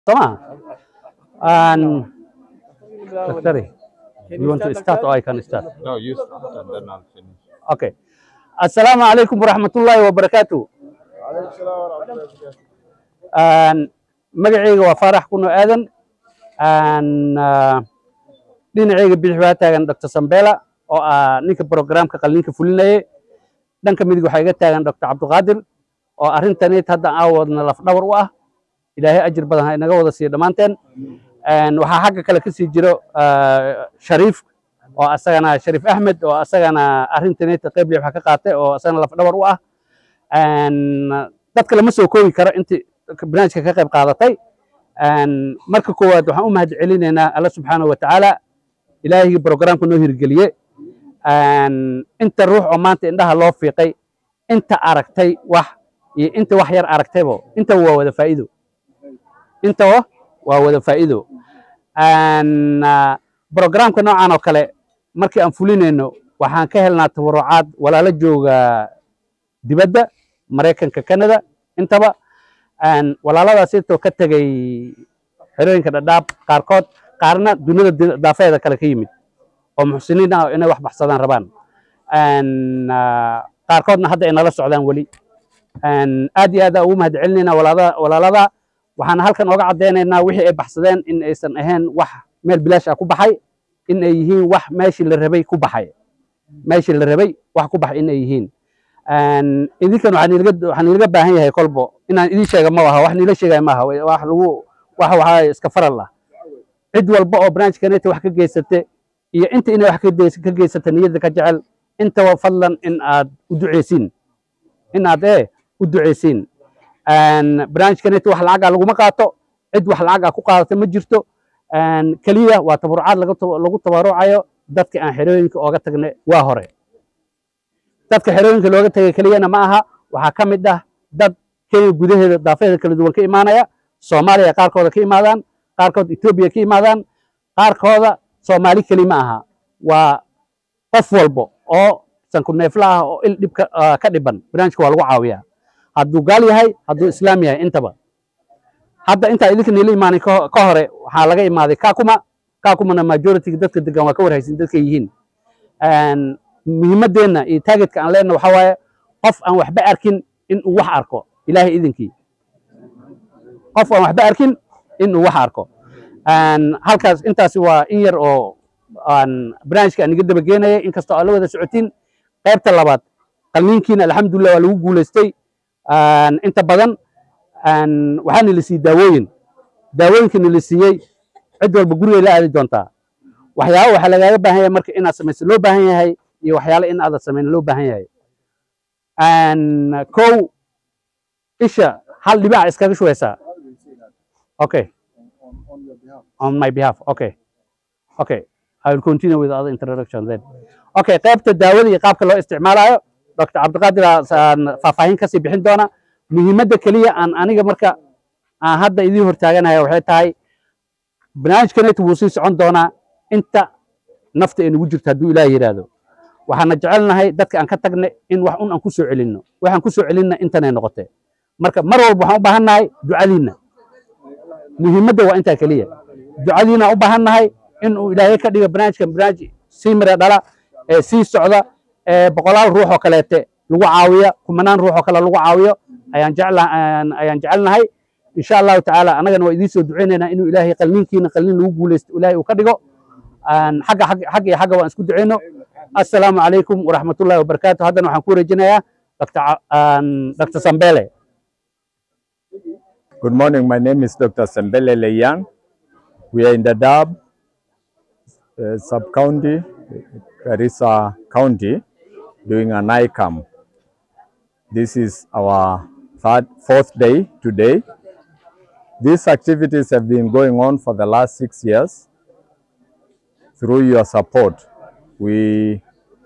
Toma. And Daktari, you want to start or I can start? No, you start and then I'll finish. Okay. Assalaamu calaykum waraxmatullaahi wabarakaatu. Een, magacayga waa faarax kuno aadan Een, ah, dhinacayga bidix waxaa taagan dr sambela oo ah ninka programka qalliinka fulinayay dhanka midig waxaa iga taagan dr cabdiqaadir oo arrintanit hadda aawadna lafdhabar u ah ilaahay ajir badan ha inaga wada siiyo dhammaanteen Een, waxaa xagga kale kasii jiro ah, shariif oo asagana shariif axmed oo asagana arrintanit qayb lix wax ka qaatay oo asagana lafdhabar u ah Een, dadka lama soo koobi karo intii barnaamijka ka qayb qaadatay Een, marka koowaad waxaan u mahad celinaynaa alla subxaanahu wa tacaala ilaahigii programka noo hirgeliye Een, inta ruux oo maanta indhaha loo fiiqay inta aragtay wax iyo inta wax yar aragtaybo inta waa wada faa'iido intaba waa wada faa'iido Een, ah, programka noocan oo kale markii aan fulinayno waxaan ka helnaa tabarucaad walaalo jooga dibadda maraykanka canada intaba Een, walaaladaas intoo ka tegay xerooyinka dhadhaab qaarkood qaarna dunida di- daafeeda kale ka yimid oo muxsiniin ah oo inay wax baxsadaan rabaan Een, ah, qaarkoodna hadda ay nala socdaan weli Een, aad iyo aad aan ugu mahad celinaynaa walaada- walaalada waxaan halkan ooga caddaynaynaa wixii ay baxsadeen in aysan ahayn wax meel bilaash ah ku baxay in ay yihiin wax meeshii la rabay ku baxay meeshii la rabay wax ku baxay in ay yihiin Een, idinkan waxaan ilaga waxaan ilaga baahan yahay kolbo inaan idin sheega ma aha wax niila sheegaya maaha wa- wax lagu wax waxaa iska faral ah cid walba oo barnaamijkaneta wax ka geysate iyo inta inay wax ka geys- ka geysata niyadda ka jecel intaba fadlan in aad u duceysiin in aad ee u duceysiin Een, barnaamijkaneta wax lacag ah laguma qaato cid wax lacag ah ku qaadata ma jirto Een, keliya waa tabarucaad laga taba- lagu tabarucayo dadka aan xerooyinka ooga tagnay waa hore dadka xerooyinka looga tagay keliyana ma aha waxaa ka mid ah dad kenya gudaheeda daafeeda kala duwan ka imaanaya soomaaliya qaarkooda ka imaadaan qaarkood etoobiya ka imaadaan qaarkooda soomaali keli ma aha waa qof walbo oo sanku neefla ah oo il dhib ka ah, ka dhiban barnaamijka waa lagu caawiyaa hadduu gaal yahay hadduu islaam yahay intaba hadda intaa idinka niila imaanin ka ho- ka hore waxaa laga imaaday kakuma kakumana majority dadka degan waa ka warhaysin dadka yihiin Een, muhiimadeenna iyo targetka aan leenahay waxaa waaye qof aan waxba arkin in uu wax arko ilaahay idinkii qof aan waxba arkin in uu wax arko Een, halkaas intaasi waa in yar oo aan barnaamijka aan iga daba geenayay inkastoo aan la wada socotiin qaybta labaad qalniinkiina alxamdulilah waa lagu guulaystay Een, inta badan Een, waxaa nila siiyey daawooyin daawooyinka nila siiyey cid walba gurigay la aadi doontaa waxyaabo waxaa lagaaga baahan yahay marka inaad samayso loo baahan yahay iyo waxyaalo in aadan samayn loo baahan yahay Een, kow isha hal dhibac iskaga shubeysaa okay on my behalf okay okay I will continue with the other introduction then okay qaybta daawada iyo qaabka loo isticmaalayo dr cabdiqaadir aan faahfaahin kasii bixin doona muhiimadda keliya aan aniga marka aan hadda idiin hortaaganaya waxay tahay barnaamijkaneetu wuu sii socon doonaa inta nafta ay nagu jirto hadduu ilaah yidhaahdo waxaana jecelnahay dadka aan ka tagnay in wax un aan ku soo celinno waxaan ku soo celinna intanay noqotee marka mar walba waxaan u baahan nahay ducadiinna muhiimadda waa intaa keliya ducadiina u baahan nahay in uu ilaahay ka dhigo barnaamijkan barnaamij sii mira dhala ee sii socda ee boqolaal ruux oo kaleete lagu caawiya kumanaan ruux oo kale lagu caawiyo ayaan jecla ayaan- ayaan jecelnahay insha allahu tacaala annagana waa idiin soo duceynaynaa inuu ilaahay qalniinkiina qalniin lagu guulaysto ilaahay uu ka dhigo Aan xagga xagga xagga iyo xagga waan isku duceyno assalaamu calaykum waraxmatullaahi wabarakaatu haddana waxaan ku wareejinayaa dr Ca- aan dr sambele Good morning. My name is Dr. Sembele Leyan. We are in the Dab uh, sub county, Garissa County, doing an ICAM. This is our third, fourth day today. These activities have been going on for the last six years. Through your support, we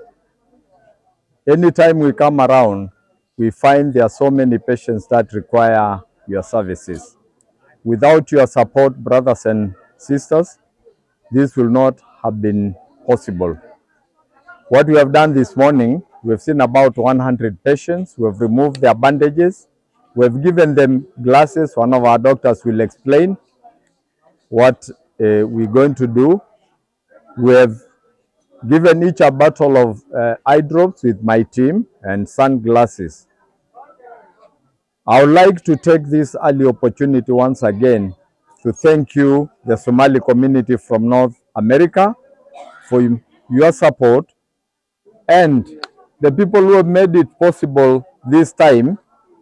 anytime we come around, we find there are so many patients that require your services. Without your support, brothers and sisters, this will not have been possible. What we have done this morning, we have seen about 100 patients. We have removed their bandages. We have given them glasses. One of our doctors will explain. what uh, we're going to do. We have given each a bottle of uh, eye drops with my team and sunglasses. I would like to take this early opportunity once again to thank you, the Somali community from North America, for y- your support and the people who have made it possible this time.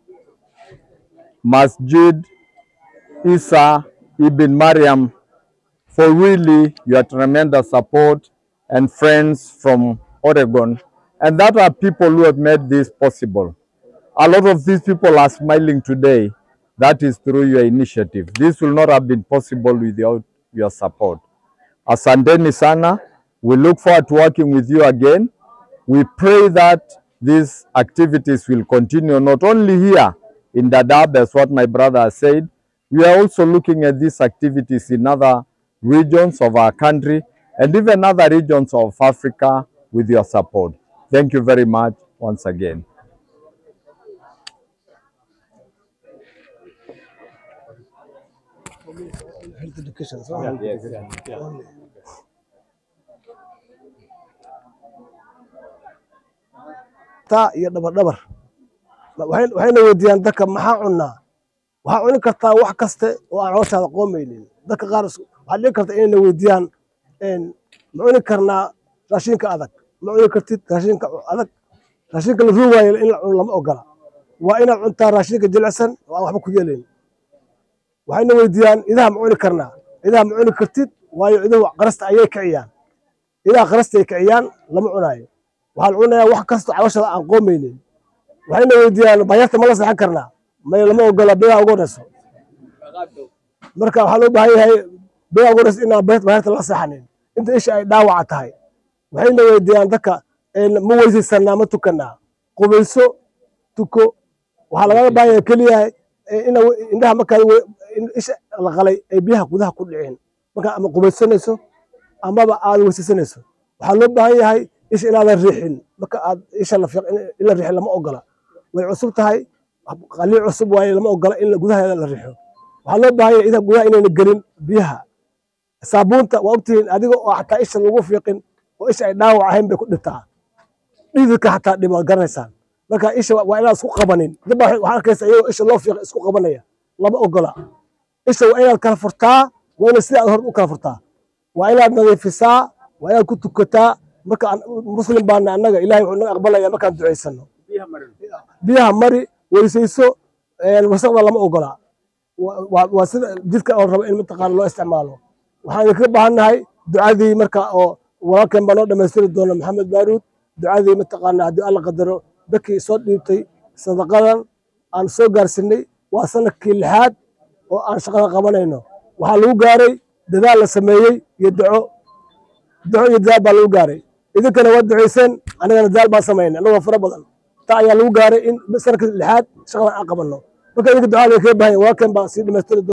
Masjid Isa Ibn Mariam for really your tremendous support and friends from Oregon. And that are people who have made this possible. A lot of these people are smiling today. That is through your initiative. This will not have been possible without your support. Asanteni sana. We look forward to working with you again. We pray that these activities will continue not only here in Dadaab, as what my brother has said, we are also looking at these activities in other regions of our country and even other regions of Africa with your support. Thank you very much once again. health education so only. taa iyo dhabar dhabar Waxay- waxayna weydiiyaan dadka maxaa cunaa waxaa cuni kartaa wax kaste oo aan calooshaada qoomaynin dadka qaar is- waxaa dhici karta inayna weydiiyaan een, ma cuni karnaa raashinka adag ma cuni kartid raashinka adag raashinka la ruugaayo in la cuno lama ogola waa inaad cuntaa raashinka jilicsan oo aan waxba ku yeelayn waxayna weydiiyaan idaha ma cuni karnaa idaha ma cuni kartid waayo iduhu qarasta ayay kiciyaan idaha qarasta ay kiciyaan lama cunaayo waxaa la cunayaa wax kasta calooshada aan qoomaynin waxayna weydiiyaan bayaarta ma la seexan karnaa may lama ogola beegaa ugu horeyso marka waxaa loo baahan yahay beegaa ugu horeyso inaan bayarta bayaarta la seexanin inta isha ay dhaawaca tahay waxayna weydiiyaan dadka een, ma weysaysanaa ma tukanaa qubayso tuko waxaa lagaga baahan yahay keliya ina indhaha markaad we- in isha la qalay ay biyaha gudaha ku dhicin markaa ama qubaysanayso amaba aad weysaysanayso waxaa loo baahan yahay isha inaadan riixin marka aad isha la fiiq in la riixin lama ogola way cusub tahay qalii cusub waaye lama ogola in la- gudaheeda la riixo waxaa loo baahan yahay idaha gudaha inayna gelin biyaha saabuunta waa ogtihiin adiga oo xataa isha lagu fiiqin oo isha ay dhaawac ahayn bay ku dhibtaa dhididka xataa dhib waad garanaysaan marka isha waa inaad isku qabanin dad baa waxaa arkaysa iyagoo isha loo fiiqay isku qabanaya lama ogola isha waa inaad kala furtaa waa inaad sida aad hor u kala furtaa waa inaad nadiifisaa waa inaad ku tukataa marka aan- muslim baana annaga ilahay wuxuu naga aqbalaya markaan ducaysano biyaha mari weysayso een, wasaqda lama ogola Wa- waa waa sida jidka oo rabo in mataqaana loo isticmaalo waxaan idinkaga baahannahay ducadii marka oo walaalkeen baa noo dhammaystiri doona maxamed baaruud ducadii mataqaana haddii alla qadaro dadkii soo dhiibtay sadaqadan aan soo gaarsinay waa sanadkii lixaad oo aan shaqada qabanayno waxaa lagu gaaray dadaal la sameeyey iyo duco duco iyo dadaal baa lagu gaaray idinkana waa ducayseen anigana dadaal baan samaynay anagoo fara badan taa ayaa lagu gaaray in sanadkii lixaad shaqadan aan qabanno marka idinka ducada kaga baahan yahay walaalkeen baa sii dhamaystiri doona